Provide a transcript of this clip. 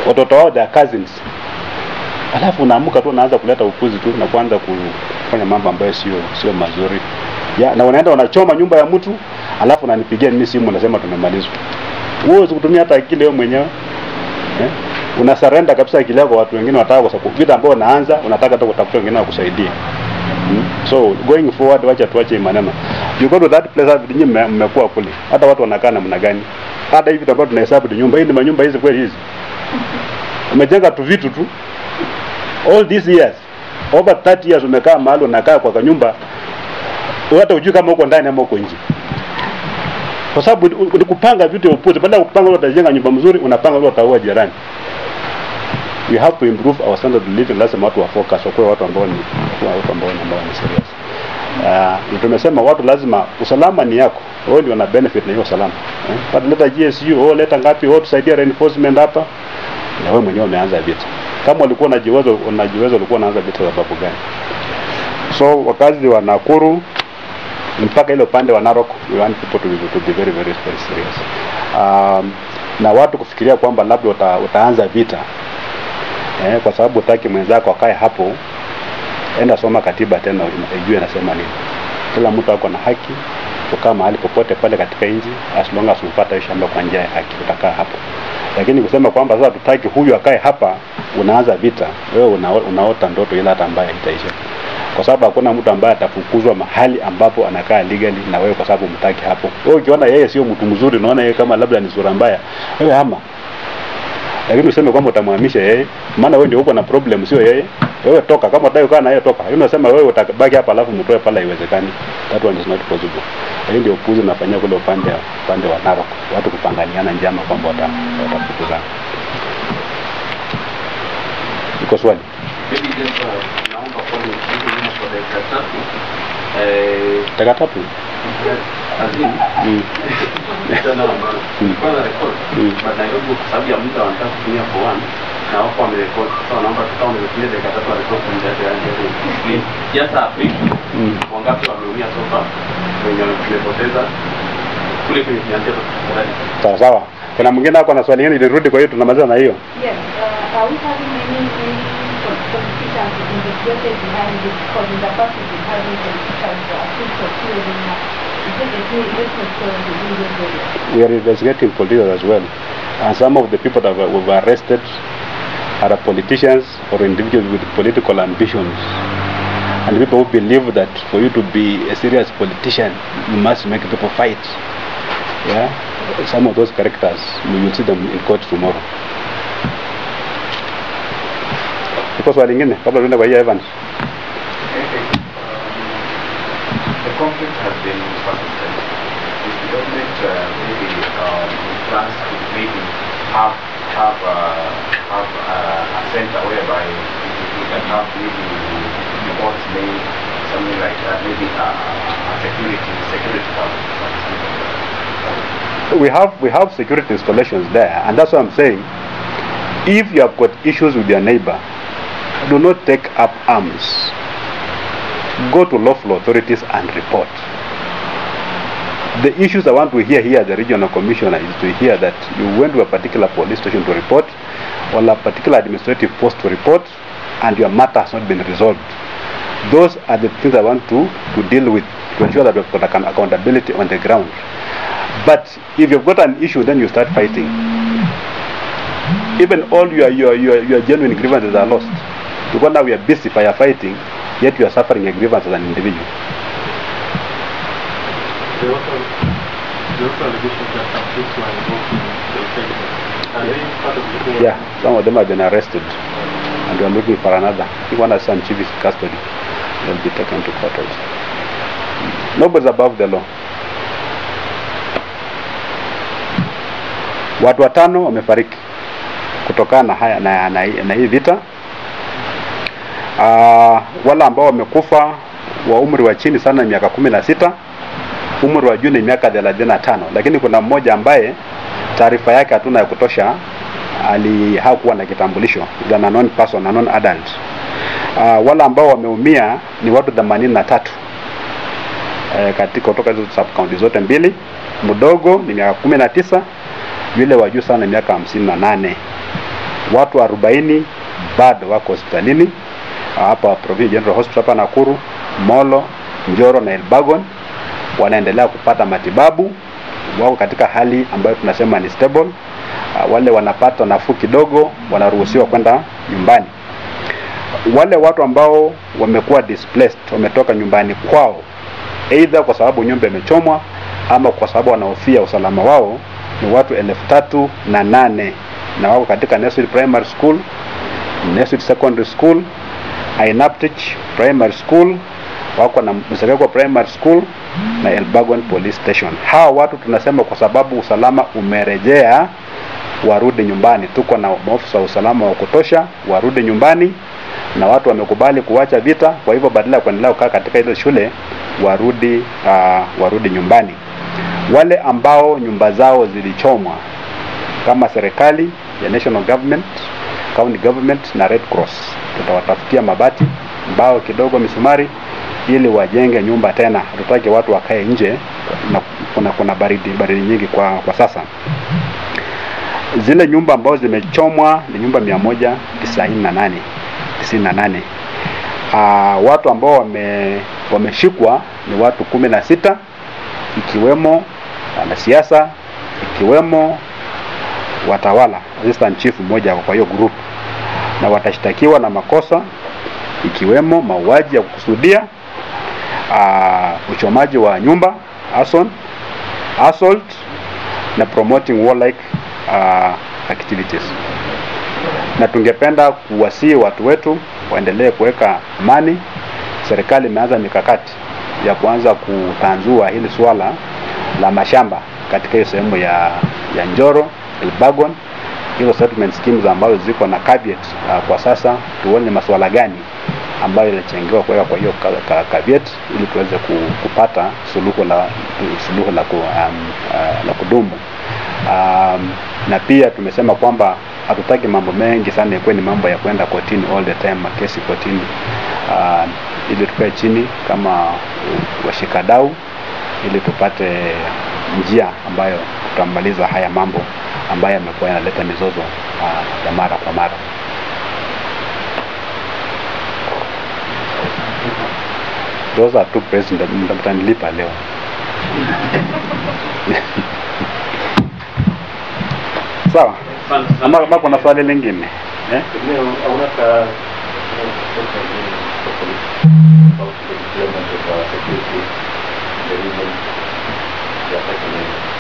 watoto wao their cousins, alafu unaamka tu unaanza kuleta upuzi tu na kuanza kufanya mambo ambayo sio sio mazuri ya, na unaenda unachoma nyumba ya mtu alafu unanipigia mimi simu unasema tumemalizwa. Wewe kutumia hata akili wewe mwenyewe eh? Una surrender kabisa akili yako kwa watu wengine wataka, kwa sababu vita ambayo unaanza unataka hata kutafuta wengine wakusaidie. Hmm? So going forward, wacha tuache hii maneno. You go to that place hata nyinyi mme- mmekuwa kule. Hata watu wanakaa namna gani? Hata hivi ambao tunahesabu tu nyumba hii ni manyumba hizi kweli hizi. Umejenga tu vitu tu. All these years. Over 30 years umekaa mahali unakaa kwa kanyumba hata ujui kama uko ndani ama uko nje. Kwa sababu ni ni kupanga vitu ya upuzi. Badala ya kupanga ule utajenga nyumba mzuri, unapanga ule utaua jirani. We have to improve our standard of living. Lazima watu wa focus, wakuwe watu ambao ni wakuwe watu ambao ni ambao ni serious. Uh, tumesema watu lazima usalama ni yako. Wao ndio wana benefit na hiyo usalama. Eh? But leta GSU, oh leta ngapi, oh tusaidie reinforcement hapa. Na wewe mwenyewe umeanza vita. Kama ulikuwa unajiweza unajiweza ulikuwa unaanza vita sababu gani? So wakazi wa Nakuru mpaka ile upande wa Narok we want people to be, to be very very very serious. Um, na watu kufikiria kwamba labda uta, utaanza vita eh, kwa sababu utaki mwenzako akae hapo, enda soma katiba tena ujue nasema nini. Kila mtu ako na haki kukaa mahali popote pale katika nchi as long as umepata hiyo shamba kwa njia ya haki, utakaa hapo. Lakini kusema kwamba sasa tutaki huyu akae hapa, unaanza vita, wewe una, unaota ndoto ile hata ambaye itaisha kwa sababu hakuna mtu ambaye atafukuzwa mahali ambapo anakaa legally na wewe kwa sababu mtaki hapo. Wewe ukiona yeye sio mtu mzuri, unaona yeye kama labda ni sura mbaya, wewe hama. Lakini useme kwamba utamhamisha yeye, maana wewe ndio uko na problem, sio yeye. Wewe toka, kama unataka kukaa na yeye toka. Lakini unasema wewe utabaki hapa alafu mtoe pala, haiwezekani. That one is not possible. Hii ndio upuzi unafanyia kule upande upande wa Narok, watu kupanganiana njama kwamba wata- watafukuzana. Iko swali? Maybe just uh, naomba kwani hivi nyuma kwa dakika tatu eh, Taka tatu. azini Mm. mtandao ambao nilikuwa na record Mm. but Nairobi kwa sababu ya muda wanataka kutumia for one na wako wamerekod sasa naomba kama nimetumia dakika tatu wa record kwa njia ya clean just a brief Mm. wangapi wameumia so far wenye wamepoteza kule kwenye kianzia tafadhali Sawa sawa. Kuna mwingine ako na swali hili nirudi, kwa hiyo tunamaliza na hiyo. Yes, uh, are we having any, any politicians investigated behind this? Because in the past we've been having politicians uh, accused of stealing. uh, Is it a new investment story within this area? We are investigating politicians as well. And some of the people that were, were arrested are politicians or individuals with political ambitions. And people who believe that for you to be a serious politician, you must make people fight. Yeah? Some of those characters, we will see them in court tomorrow. Iko swali lingine kabla tuende kwa hiyo Evans? The conflict has been persistent. Is the government uh, maybe um, plans to maybe have have uh, have uh, a center whereby you can have maybe reports made, something like that, maybe a, a security security cover. we have we have security installations there and that's what i'm saying if you have got issues with your neighbor do not take up arms go to lawful authorities and report the issues i want to hear here the regional commissioner is to hear that you went to a particular police station to report or a particular administrative post to report and your matter has not been resolved those are the things i want to to deal with to ensure that we've got account- accountability on the ground but if you've got an issue, then you start fighting. Even all your your your, your genuine grievances are lost. Because now we are busy firefighting, yet you are suffering a grievance as an individual. There also, there also allegations that some police were involved in the incident. Are they part of the whole? Yeah, some of them have been arrested, and we are looking for another. If one has some chief is custody, they'll be taken to court also. Nobody's above the law. Watu watano wamefariki kutokana na haya na, na, na hii vita. Uh, wale ambao wamekufa wa umri wa chini sana ni miaka kumi na sita umri wa juu ni miaka thelathini na tano lakini kuna mmoja ambaye taarifa yake hatuna ya kutosha ali hakuwa na kitambulisho is an unknown person, unknown adult. Uh, wale ambao wameumia ni watu themanini na tatu eh, katika kutoka hizo sub county zote mbili. Mdogo ni miaka kumi na tisa yule wa juu sana ni miaka hamsini na nane watu 40 bado wako hospitalini hapa Provincial General Hospital hapa Nakuru, Molo, Njoro na Elbagon wanaendelea kupata matibabu, wako katika hali ambayo tunasema ni stable. Uh, wale wanapata nafuu kidogo wanaruhusiwa kwenda nyumbani. Wale watu ambao wamekuwa displaced, wametoka nyumbani kwao, either kwa sababu nyumba imechomwa ama kwa sababu wanahofia usalama wao, ni watu elfu tatu na nane na wako katika Nestle Primary School, Nestle Secondary School, Ainaptich Primary School, wako na Msekekwa Primary School na Elbagon Police Station. Hawa watu tunasema kwa sababu usalama umerejea, warudi nyumbani. Tuko na maofisa wa usalama wa kutosha, warudi nyumbani, na watu wamekubali kuacha vita. Kwa hivyo badala ya kuendelea kukaa katika hizo shule, warudi uh, warudi nyumbani. Wale ambao nyumba zao zilichomwa kama serikali ya national government, county government na Red Cross, tutawatafutia mabati, mbao kidogo, misumari ili wajenge nyumba tena. Hatutaki watu wakae nje na kuna, kuna baridi baridi nyingi kwa, kwa sasa. Zile nyumba ambazo zimechomwa ni nyumba mia moja tisaini na nane tisini na nane. Uh, watu ambao wame, wameshikwa ni watu kumi na sita ikiwemo wanasiasa ikiwemo watawala assistant chief mmoja kwa hiyo group, na watashtakiwa na makosa ikiwemo mauaji ya kukusudia, uh, uchomaji wa nyumba arson, assault na promoting warlike uh, activities. Na tungependa kuwasihi watu wetu waendelee kuweka amani. Serikali imeanza mikakati ya kuanza kutanzua hili swala la mashamba katika hiyo sehemu ya, ya Njoro, Elbagon, hizo settlement schemes ambazo ziko na caveat uh, kwa sasa tuone masuala gani ambayo ilichangiwa kuweka kwa hiyo ka- ka- caveat ili tuweze ku- kupata suluhu la suluhu la, ku, um, uh, la kudumu um, na pia tumesema kwamba hatutaki mambo mengi sana ikuwe ni mambo ya kwenda kotini all the time kesi kotini uh, ili tukae chini kama washikadau ili tupate njia ambayo tutamaliza haya mambo ambayo yamekuwa yanaleta mizozo uh, ya mara kwa mara. Those are two present mtanilipa leo. Sawa. Ama kama kuna swali lingine eh? Pengine hauna ka about the deployment of uh, security in the region, the affected areas.